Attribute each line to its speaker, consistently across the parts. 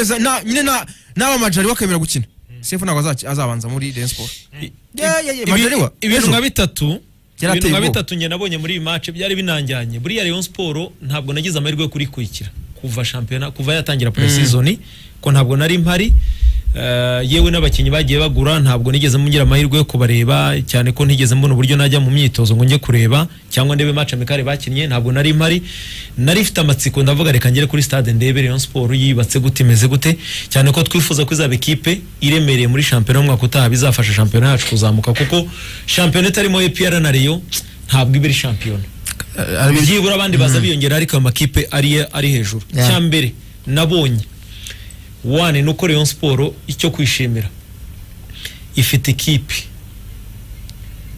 Speaker 1: Eza- na- nyine na- n'abamajari bakemera gukina sefu ntabwo azaci- azabanza muri Rayon Sports Yeah, yeah, yeah,
Speaker 2: Ibi-
Speaker 1: Majaliwa,
Speaker 2: ibintu
Speaker 1: ejo.
Speaker 2: nka bitatu
Speaker 1: Yarateye
Speaker 2: ibintu nka
Speaker 1: ubwoba.
Speaker 2: bitatu njye nabonye muri iyi match byari binanjyanye buriya Rayon Sport ntabwo nagize amahirwe yo kurikurikira kuva shampiyona kuva yatangira pre-season ko ntabwo nari mpari Eh, yewe n'abakinnyi bagiye bagura ntabwo nigeze ngira amahirwe yo kubareba cyane ko ntigeze mbona uburyo najya mu myitozo ngo njye kureba cyangwa ndebe match amikare bakinnye ntabwo nari mpari nari mfite amatsiko ndavuga reka ngere kuri stade ndebe Rayon Sport yibatse gute imeze gute cyane ko twifuza ko izaba ikipe iremereye muri shampiyona umwaka utaha bizafasha shampiyona yacu kuzamuka kuko shampiyona itarimo APR na Rayon ntabwo iba iri shampiyona byibura abandi baza biyongera ariko ayo makipe ari ari hejuru
Speaker 1: Yeah.
Speaker 2: cya mbere nabonye wane nuko Rayon Sport icyo kwishimira ifite ikipe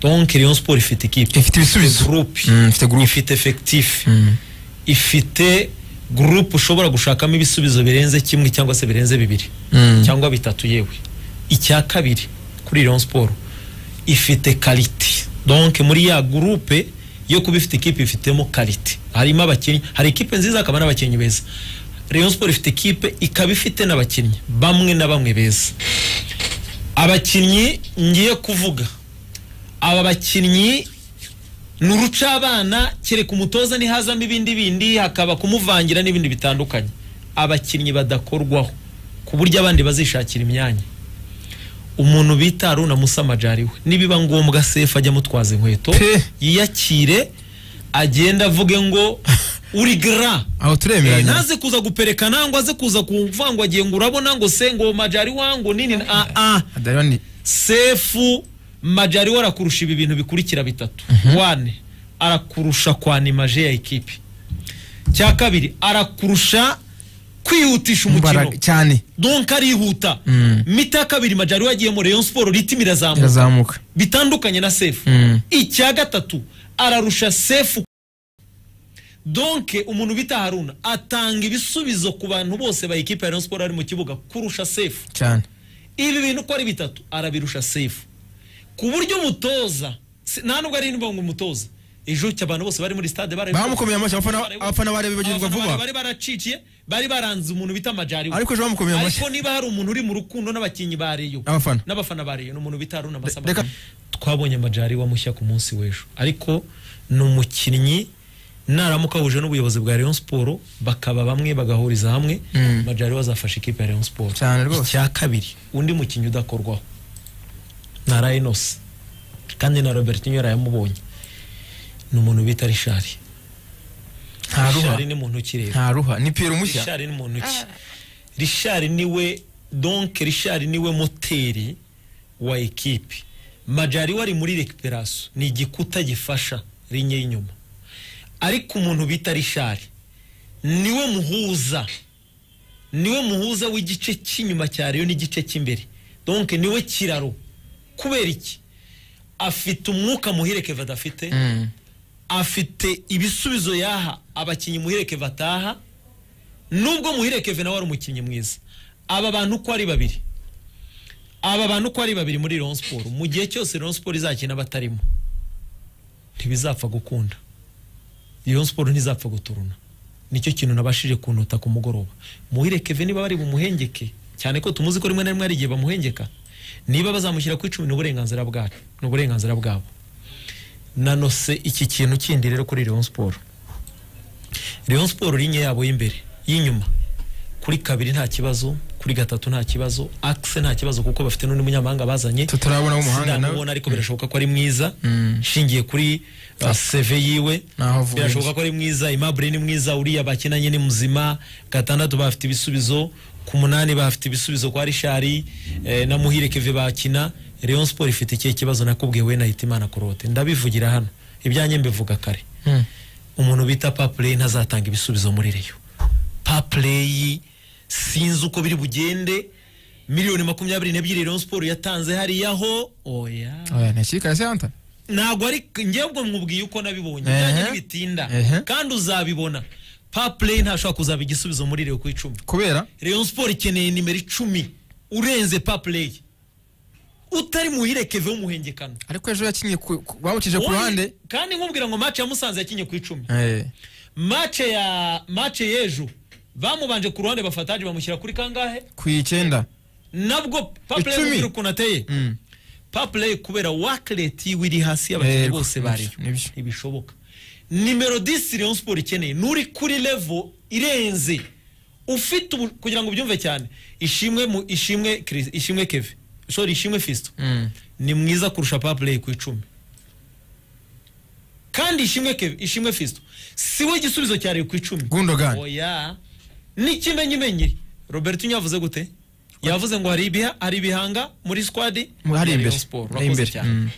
Speaker 2: donc Rayon Sport ifite ikipe
Speaker 1: Ifite ibisubizo.
Speaker 2: groupe
Speaker 1: Mm, ifite groupe.
Speaker 2: ifite effectif
Speaker 1: Mm.
Speaker 2: ifite groupe ushobora gushakamo ibisubizo birenze kimwe cyangwa se birenze bibiri
Speaker 1: Mm.
Speaker 2: cyangwa bitatu yewe icya kabiri kuri Rayon Sport ifite quality donc muri ya groupe yo kuba ifite ikipe ifitemo quality harimo abakinnyi hari ikipe nziza hakaba n'abakinnyi beza Rayon Sport ifite ikipe ikaba ifite n'abakinnyi bamwe na bamwe beza abakinnyi ngiye kuvuga aba bakinnyi ni urucabana kereka umutoza ntihazamo ibindi bindi hakaba kumuvangira n'ibindi bitandukanye abakinnyi badakorwaho ku buryo abandi bazishakira imyanya umuntu bita Haruna Musa Majari we nibiba ngombwa sefu ajya amutwaza inkweto
Speaker 1: Pe.
Speaker 2: yiyakire agenda avuge ngo uri gra
Speaker 1: aho
Speaker 2: Eh,
Speaker 1: turemeranya
Speaker 2: ntaze kuza guperekana ngo aze kuza kumva ngo agiye ngo urabona ngo se ngo majari wangu nini ah ah
Speaker 1: Adariani,
Speaker 2: sefu majari we arakurusha ibi bintu bikurikira bitatu wane arakurusha kwanimaje ya ekipi cya kabiri arakurusha kwihutisha umukino
Speaker 1: imbaraga cyane
Speaker 2: donka arihuta
Speaker 1: Mm.
Speaker 2: mita ya kabiri majari we agiyemo Rayon Sport ritimi irazamuka
Speaker 1: irazamuka
Speaker 2: bitandukanye na sefu
Speaker 1: Mm.
Speaker 2: icya gatatu ararusha sefu donke umuntu bita haruna atanga ibisubizo ku bantu bose ba ekipa ya Rayon Sport ari mu kibuga kurusha sefu
Speaker 1: cyane
Speaker 2: ibi bintu uko ari bitatu arabirusha sefu ku buryo umutoza si- nta nubwo ari ngo umutoza ejo cyo abantu bose bari muri stade bari
Speaker 1: bamukomeye amashyi abafana abafana barebe bagirwa
Speaker 2: Abafana
Speaker 1: vuba
Speaker 2: bari baraciciye bari baranze umuntu bita majari we.
Speaker 1: ariko ejo bamukomeye amashyi
Speaker 2: ariko niba hari umuntu uri mu rukundo n'abakinnyi ba Rayon
Speaker 1: Abafana.
Speaker 2: n'abafana ba Rayon ni umuntu bita Haruna Masamba
Speaker 1: Reka-
Speaker 2: twabonye Majari wa mushya ku munsi w'ejo ariko ni umukinnyi naramuka ahuje n'ubuyobozi bwa Rayon Sport bakaba bamwe bagahuriza hamwe
Speaker 1: Mm.
Speaker 2: Majari we azafasha ikipe ya Rayon Sport
Speaker 1: Cyane rwose.
Speaker 2: icya kabiri undi mukinnyi udakorwaho na Rhinos kandi na Robertinho yarayamubonye ni umuntu bita Richard
Speaker 1: nta ruha
Speaker 2: Richard ni muntu ukireba
Speaker 1: nta ruha ni Pierre mushya
Speaker 2: rishari ni muntu ki rishari niwe donke rishari niwe moteri wa ekipe majari wari muri rekiperasiyo ni igikuta gifasha rinye y'inyuma ariko umuntu bita rishari niwe muhuza niwe muhuza w'igice cy'inyuma cya reyo n'igice cy'imbere donke niwe kiraro kubera iki afite umwuka muhire keva adafite
Speaker 1: Mm.
Speaker 2: afite ibisubizo yaha abakinnyi muhireke bataha nubwo muhireke nawe wari umukinnyi mwiza aba bantu uko ari babiri aba bantu uko ari babiri muri Rayon Sport mu gihe cyose Rayon Sport izakina batarimo ntibizapfa gukunda Rayon Sport ntizapfa guturuna nicyo kintu nabashije kunota ku mugoroba muhireke niba bari bumuhengeke cyane ko tumuzi ko rimwe na rimwe hari igihe bamuhengeka niba bazamushyira ku icumi ni uburenganzira bwacu ni uburenganzira bwabo nanose iki kintu kindi rero kuri Rayon Sport Rayon Sport linye yabo y'imbere y'inyuma kuri kabiri nta kibazo kuri gatatu nta kibazo axe nta kibazo kuko bafite n'undi munyamahanga bazanye
Speaker 1: tutarabona w'umuhanga nawe
Speaker 2: sinamubona ariko birashoboka ko ari mwiza
Speaker 1: Mm.
Speaker 2: nshingiye kuri uh, CV yiwe
Speaker 1: Naho avuye.
Speaker 2: birashoboka ko ari mwiza Aimable ni mwiza uriya bakinanye ni muzima gatandatu bafite ibisubizo ku munani bafite ibisubizo kwa Rishari eh, na Muhire Keve bakina Rayon Sport ifite ikihe kibazo nakubwiye we na Hitimana Korote ndabivugira hano ibyanjye mbivuga kare
Speaker 1: Mm.
Speaker 2: umuntu bita papureyi ntazatanga ibisubizo muri reyo papureyi sinzi uko biri bugende miliyoni makumyabiri n'ebyiri Rayon Sport yatanze hariyaho oya
Speaker 1: oya ni ikipe ya Santa
Speaker 2: ntabwo ari njyewe mwubwiye uko nabibonye
Speaker 1: Ehe.
Speaker 2: nanjye ntibitinda
Speaker 1: Ehe.
Speaker 2: kandi uzabibona papureyi ntashobora kuzaba igisubizo muri reyo ku icumi
Speaker 1: kubera
Speaker 2: Rayon Sport ikeneye nimero icumi urenze papureyi utari muhire keve w'umuhengekano
Speaker 1: ariko ejo yakinnye ku- ku- bawukije ku ruhande
Speaker 2: kandi nkubwira ngo maci ya musanze yakinye ku icumi
Speaker 1: Eh.
Speaker 2: mace ya mace y'ejo bamubanje ku ruhande bafataje bamushyira kuri kangahe
Speaker 1: ku icyenda
Speaker 2: nabwo papule
Speaker 1: Icumi.
Speaker 2: y'umupira ukuntu ateye
Speaker 1: Mm.
Speaker 2: papule kubera wakireti wiri hasi y'abakinnyi
Speaker 1: Yego,
Speaker 2: bose bariyo
Speaker 1: nibyo.
Speaker 2: ntibishoboka nimero 10 rayon sport ikeneye n'uri kuri levo irenze ufite ubu- kugira ngo ubyumve cyane ishimwe mu ishimwe Chris- ishimwe keve sorry ishimwe fisto
Speaker 1: Mm.
Speaker 2: ni mwiza kurusha papule ku icumi kandi ishimwe keve ishimwe fisto si we gisubizo cya Rayon ku icumi
Speaker 1: Gundogan.
Speaker 2: oya n'ikimenyimenyi robert nyavuze gute yavuze ngo hari ibiha hari ibihanga muri squad
Speaker 1: hari
Speaker 2: ya Rayon
Speaker 1: imbere
Speaker 2: Sport.
Speaker 1: hari
Speaker 2: Urakoze
Speaker 1: imbere
Speaker 2: cyane.
Speaker 1: Mm.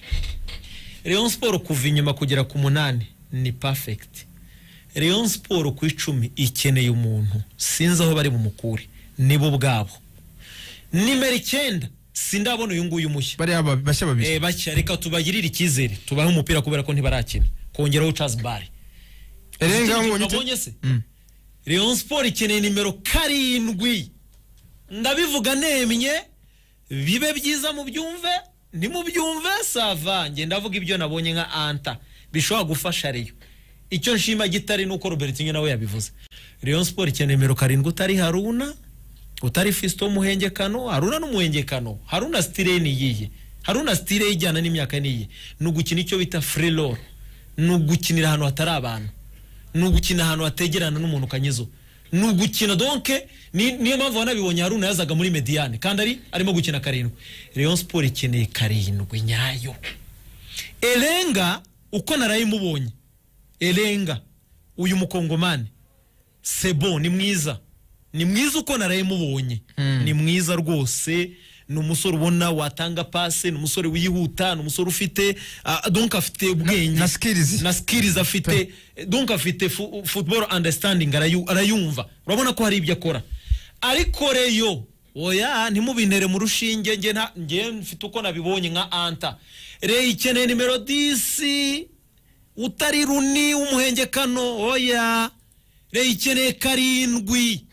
Speaker 2: Rayon Sport kuva inyuma kugera ku munani ni perfect Rayon Sport ku icumi ikeneye umuntu sinzi aho bari bumukure nibo ubwabo nimero icyenda sindabona uyu nguyu mushya
Speaker 1: bariya ba- bashya babiri
Speaker 2: Eh, bashya reka tubagirire icyizere tubahe umupira kubera ko ntibarakina kongeraho Charles Barry
Speaker 1: erenga
Speaker 2: Ikindi
Speaker 1: mbonye
Speaker 2: nabonye
Speaker 1: ute
Speaker 2: se
Speaker 1: Mm.
Speaker 2: Rayon Sport ikeneye nimero karindwi ndabivuga nemye bibe byiza mubyumve nimubyumve sava nge ndavuga ibyo nabonye nka anta bishobora gufasha Rayon icyo nshima gitari nuko Robertinho nawe yabivuze Rayon Sport ikeneye nimero karindwi utari Haruna utari Fisto w'umuhengekano Haruna n'umuhengekano Haruna stile niyiye Haruna stile ijyana n'imyaka niye ni ugukina icyo bita free roll ni ugukinira ahantu hatari abantu ni ugukina ahantu hategerana n'umuntu ukanyezo ni ugukina donke ni- niyo mpamvu wanabibonye haruna yazaga muri mediyane kandi ari arimo gukina karindwi Rayon Sport ikeneye karindwi nyayo erenga uko narayimubonye erenga uyu mukongomani sebo ni mwiza ni mwiza uko narayimubonye ni mwiza rwose ni umusore ubona watanga pase ni umusore wihuta ni umusore ufite ah, donc afite ubwenge
Speaker 1: na skills.
Speaker 2: na skills afite donc afite fu- football understanding arayu- arayumva urabona ko hari ibyo akora ariko reyo oya ntimubintere mu rushinge nge nta- nge mfite uko nabibonye nka anta reyo ikeneye nimero 10 utari runi w'umuhengekano oya reyo ikeneye karindwi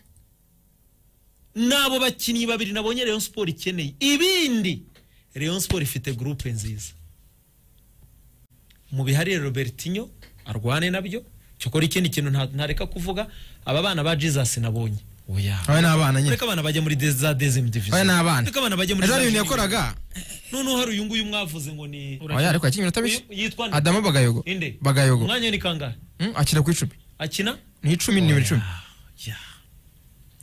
Speaker 2: n'abo bakinnyi babiri nabonye Rayon Sport ikeneye ibindi Rayon Sport ifite groupe nziza mu bihari Robertinho arwane nabyo cyokora ikindi kintu nta- ntareka kuvuga aba bana ba Jesus nabonye oya
Speaker 1: aba ni abana nyine
Speaker 2: reka abana bajya muri de- za dezim division
Speaker 1: aba ni abana
Speaker 2: reka abana bajya muri
Speaker 1: ejo
Speaker 2: za
Speaker 1: hari ibintu
Speaker 2: junior.
Speaker 1: yakoraga
Speaker 2: noneho hari uyu nguyu mwavuze ngo ni
Speaker 1: oya ariko yakinnye iminota mike
Speaker 2: Uyu- yitwa nde?
Speaker 1: adamu bagayogo
Speaker 2: inde
Speaker 1: bagayogo
Speaker 2: umwanya ni kangahe
Speaker 1: Mm, akina ku icumi
Speaker 2: akina
Speaker 1: ni icumi ni nimero icumi
Speaker 2: ya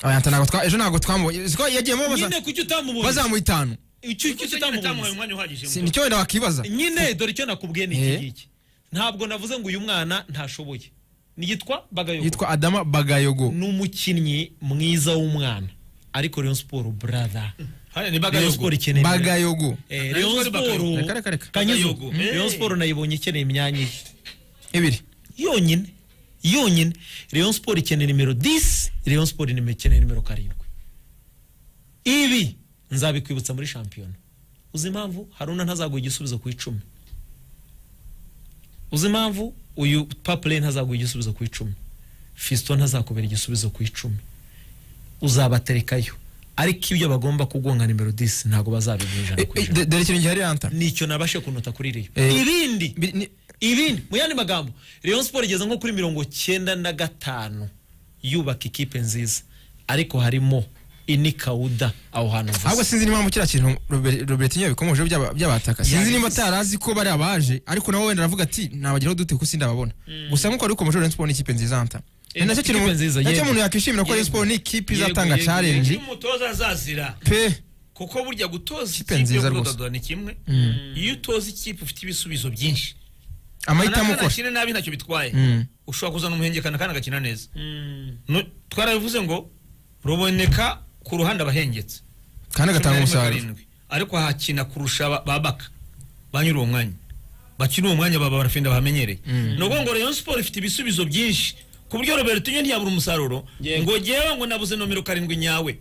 Speaker 1: oya nta ntabwo twa ejo ntabwo twamubonye siko yagiyemo baza-
Speaker 2: nyine kuki utamubonye
Speaker 1: bazamuha itanu
Speaker 2: icyo kuki
Speaker 3: utamuhaye
Speaker 2: utamubonye
Speaker 3: umwanya uhagije
Speaker 1: Si- nicyo wenda wakibaza
Speaker 2: nyine dore icyo nakubwiye ni iki
Speaker 1: Eh.
Speaker 2: ngiki ntabwo navuze ngo uyu mwana ntashoboye ni yitwa bagayogo
Speaker 1: yitwa adama bagayogo
Speaker 2: ni umukinnyi mwiza w'umwana ariko Rayon Sport brother
Speaker 3: hano ni
Speaker 2: Rayon
Speaker 3: bagayogo
Speaker 2: Sport ikeneye
Speaker 1: bagayogo
Speaker 2: Eh,
Speaker 3: Rayon
Speaker 2: Rayon
Speaker 3: Sport Bagayogo.
Speaker 2: Sport
Speaker 1: Reka, reka, reka.
Speaker 2: Kanyizo.
Speaker 3: Bagayogo.
Speaker 2: Mm. Rayon
Speaker 3: Eh.
Speaker 2: Sport nayibonye ikeneye imyanya ye
Speaker 1: ibiri
Speaker 2: yonyine yonyine Rayon Sport ikeneye nimero 10 Rayon Sport nimero ikeneye nimero karindwi ibi nzabikwibutsa muri shampiyona uzi impamvu haruna ntazaguha igisubizo ku icumi uzi impamvu uyu papule ntazaguha igisubizo ku icumi fisito ntazakubera igisubizo ku icumi uzabaterekayo ariko ibyo bagomba kugonga nimero 10 ntabwo bazabiguha ijana ku
Speaker 1: Eh, eh,
Speaker 2: ijana
Speaker 1: de- dore ikintu gihari anta
Speaker 2: nicyo nabashe kunota kuri reyo
Speaker 1: Eh,
Speaker 2: ibindi
Speaker 1: Bi- ni-
Speaker 2: ibindi mu yandi magambo Rayon Sport igeze nko kuri mirongo cyenda na gatanu yubaka ikipe nziza ariko harimo inikawuda aho hantu
Speaker 1: ahubwo
Speaker 2: mvuze
Speaker 1: sinzi n'impamvu kiriya kintu Robert- robertinho bikomeje byaba- byabataka sinzi niba atarazi ko bari abaje ariko nawe wenda aravuga ati nabageraho dute ko sindababona gusa nk'uko wari ukomeje Rayon Sport ni ikipe nziza anta ni nacyo kintu
Speaker 2: ikipe nziza,
Speaker 1: nacyo
Speaker 2: yego.
Speaker 1: umuntu yakwishimira ko Rayon
Speaker 3: Yego.
Speaker 1: Sport ni ikipe
Speaker 3: Yego,
Speaker 1: izatanga
Speaker 3: yego,
Speaker 1: challenge
Speaker 3: yego. Iyo umutoza azazira
Speaker 1: pe
Speaker 3: kuko burya gutoza
Speaker 1: Ikipe
Speaker 3: ikipe yo
Speaker 1: nziza rwose.
Speaker 3: kudododa ni kimwe iyo utoza ikipe ufite ibisubizo byinshi
Speaker 1: amahitamo
Speaker 3: Kanakana
Speaker 1: ukora
Speaker 3: akine nabi ntacyo bitwaye
Speaker 1: Mm.
Speaker 3: ushobora kuzana umuhengekana kandi agakina neza No- twarabivuze ngo ruboneka ku ruhande abahengetse
Speaker 1: kandi agatanga
Speaker 3: Cumi na rimwe
Speaker 1: umusaruro
Speaker 3: karindwi. ariko hakina kurusha ba- babaka ba nyiri uwo mwanya bakina uwo mwanya baba barafenda bahamenyereye ni ukuvuga ngo Rayon Sport ifite ibisubizo byinshi ku buryo Robertinho ntiyabura umusaruro
Speaker 2: Yego.
Speaker 3: ngo jyewe ngo nabuze nomero karindwi nyawe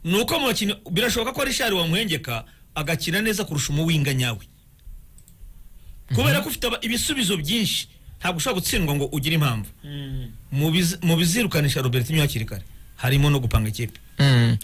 Speaker 3: ni uko mu bakinnyi birashoboka ko Richard wamuhengeka agakina neza kurusha umuwinga nyawe kubera ko ufite aba- ibisubizo byinshi ntabwo ushobora gutsindwa ngo ugire impamvu mu bizi- mu bizirukanisha Robertinho hakiri kare harimo no gupanga ikipe
Speaker 1: Mm.